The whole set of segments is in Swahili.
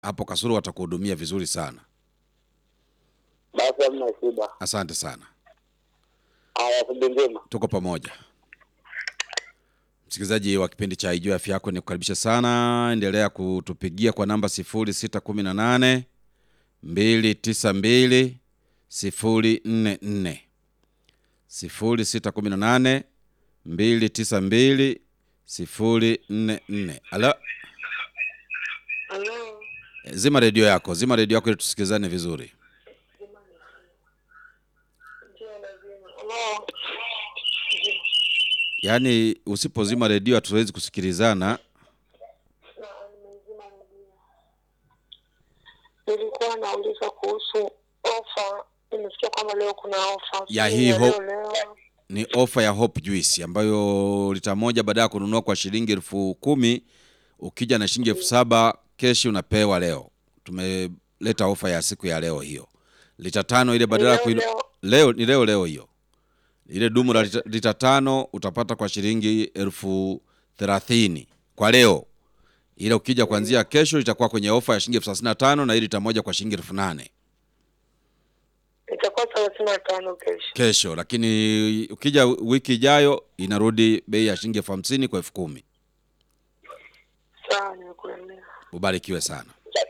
hapo Kasulu watakuhudumia vizuri sana. Basi hamna shida. Asante sana, Haya, asubuhi njema. tuko pamoja. Msikilizaji wa kipindi cha Ijue Afya Yako, nikukaribisha sana. Endelea kutupigia kwa namba 0618 292 044 0618 292 044. Alo, Halo, zima redio yako, zima redio yako ili tusikilizane vizuri. ndio lazima. Halo, Yaani usipozima redio hatuwezi kusikilizana. na nimezima redio. Nilikuwa nauliza kuhusu ofa. Nimesikia kwamba leo kuna ofa Ya Sijui hii ya ho- leo leo. Ni ofa ya Hope Juice ambayo lita moja baada ya kununua kwa shilingi elfu kumi ukija na shilingi elfu saba keshi unapewa leo. Tumeleta ofa ya siku ya leo hiyo. Lita tano ile badala ya leo, kuinu... leo. leo ni leo leo hiyo. Ile dumu la lita, lita tano utapata kwa shilingi elfu thelathini kwa leo. Ile ukija kuanzia kesho itakuwa kwenye ofa ya shilingi elfu thelathini na tano na ile lita moja kwa shilingi elfu nane Itakuwa thelathini na tano kesho. kesho, lakini ukija wiki ijayo inarudi bei ya shilingi elfu hamsini kwa elfu kumi. Sawa, nimekuelewa. Ubarikiwe sana.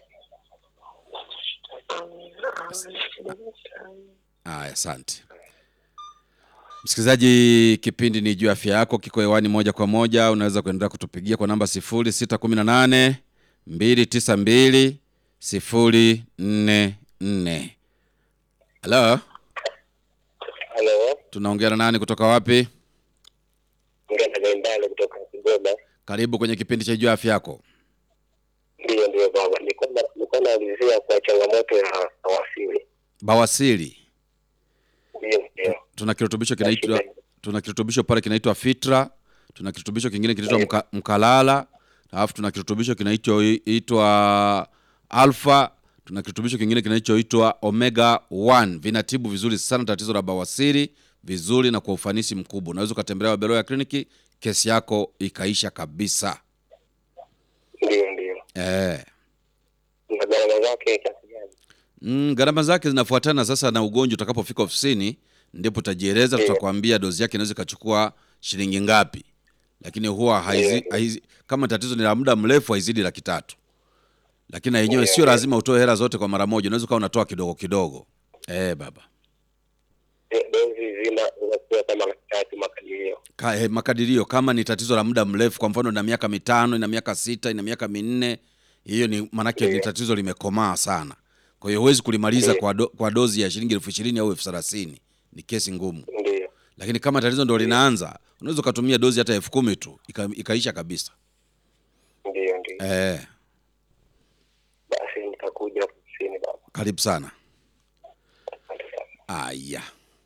Amina, amina. Shida gani? Aya, asante msikilizaji. Kipindi ni juu ya afya yako, kiko hewani moja kwa moja. Unaweza kuendelea kutupigia kwa namba sifuri sita kumi na nane mbili tisa mbili sifuri nne nne. Halo, Halo, tunaongea na nani kutoka wapi? ngana Gaindale kutoka Kigoma. Karibu kwenye kipindi cha juu ya afya yako. Ndiyo, ndiyo baba, nilikuwa na- nilikuwa naulizia kwa changamoto ya wasili. Bawasiri, Ndiyo, ndiyo. tuna kirutubisho kinaitwa tuna kirutubisho pale kinaitwa Fitra, tuna kirutubisho kingine kinaitwa mka, Mkalala, alafu tuna kirutubisho kinaitwa Alpha, tuna kirutubisho kingine kinachoitwa Omega 1. Vinatibu vizuri sana tatizo la bawasiri vizuri na kwa ufanisi mkubwa. Unaweza ukatembelea Waberoya ya kliniki, kesi yako ikaisha kabisa. Ndiyo, ndiyo. Eh. Na gharama zake kiasi gani? Mm, gharama zake zinafuatana sasa na ugonjwa. Utakapofika ofisini ndipo utajieleza, Ndiyo. tutakwambia dozi yake inaweza ikachukua shilingi ngapi, lakini huwa haizi, Ndiyo. haizi, kama tatizo ni la muda mrefu haizidi laki tatu, lakini na yenyewe Ndiyo, sio ndiyo. lazima utoe hela zote kwa mara moja, unaweza ukawa unatoa kidogo kidogo. Eh, baba Eh, Dozi zina zinakuwa kama laki tatu makadirio. Ka, eh, makadirio kama ni tatizo la muda mrefu, kwa mfano ina miaka mitano, ina miaka sita, ina miaka minne, hiyo ni maanake ni Ndiyo. tatizo limekomaa sana. Kwa hiyo huwezi kulimaliza Ndiyo. kwa, do, kwa dozi ya shilingi elfu ishirini au elfu thelathini ni kesi ngumu. Ndiyo, lakini kama tatizo ndo linaanza unaweza ukatumia dozi hata elfu kumi tu ika, ikaisha kabisa ndiyo, ndiyo. eh, Basi nitakuja ofisini baba. karibu sana Asante sana. aya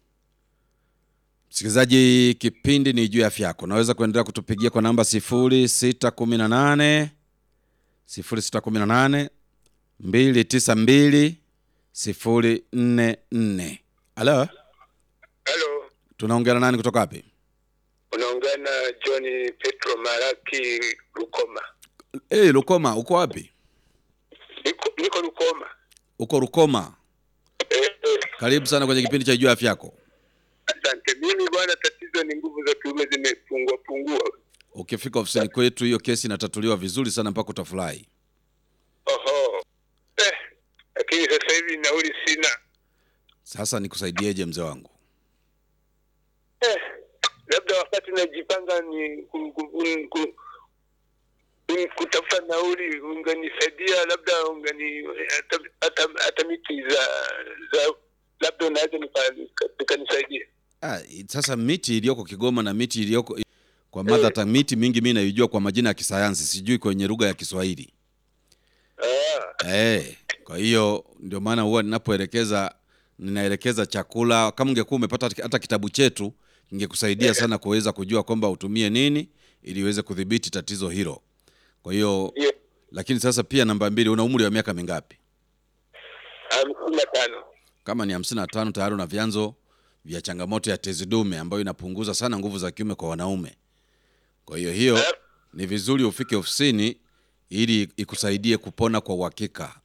msikilizaji kipindi ni juu ya afya yako unaweza kuendelea kutupigia kwa namba sifuri sita kumi na nane sifuri sita kumi na nane mbili tisa mbili sifuri nne nne halo Halo, tunaongea na nani kutoka wapi unaongea na John Petro Maraki Rukoma. hey, rukoma uko wapi Niko, niko Rukoma. uko rukoma Eh, eh, karibu sana kwenye kipindi cha juu ya afya yako asante. Mimi bwana, tatizo ni nguvu za kiume zimepungua pungua. ukifika ofisini kwetu hiyo kesi inatatuliwa vizuri sana mpaka utafurahi Oho. Eh, lakini sasa hivi nauli sina. sasa nikusaidieje mzee wangu Eh, labda wakati najipanga ni ku, ku, ku, ku, ku, kutafuta nauli unganisaidia, labda ungani hata, hata, hata miti za za labda unaweza nika- nika- nikanisaidia. ah, sasa miti iliyoko kigoma na miti iliyoko kwa mother tongue, miti mingi mi naijua kwa majina ya kisayansi sijui kwenye lugha ya kiswahili Ah, eh, kwa hiyo ndio maana huwa ninapoelekeza ninaelekeza chakula kama ungekuwa umepata hata kitabu chetu kingekusaidia sana kuweza kujua kwamba utumie nini ili uweze kudhibiti tatizo hilo kwa hiyo hiyo lakini sasa pia namba mbili una umri wa miaka mingapi hamsini na tano. kama ni hamsini na tano tayari una vyanzo vya changamoto ya tezi dume ambayo inapunguza sana nguvu za kiume kwa wanaume kwa hiyo hiyo Eh. ni vizuri ufike ofisini ili ikusaidie kupona kwa uhakika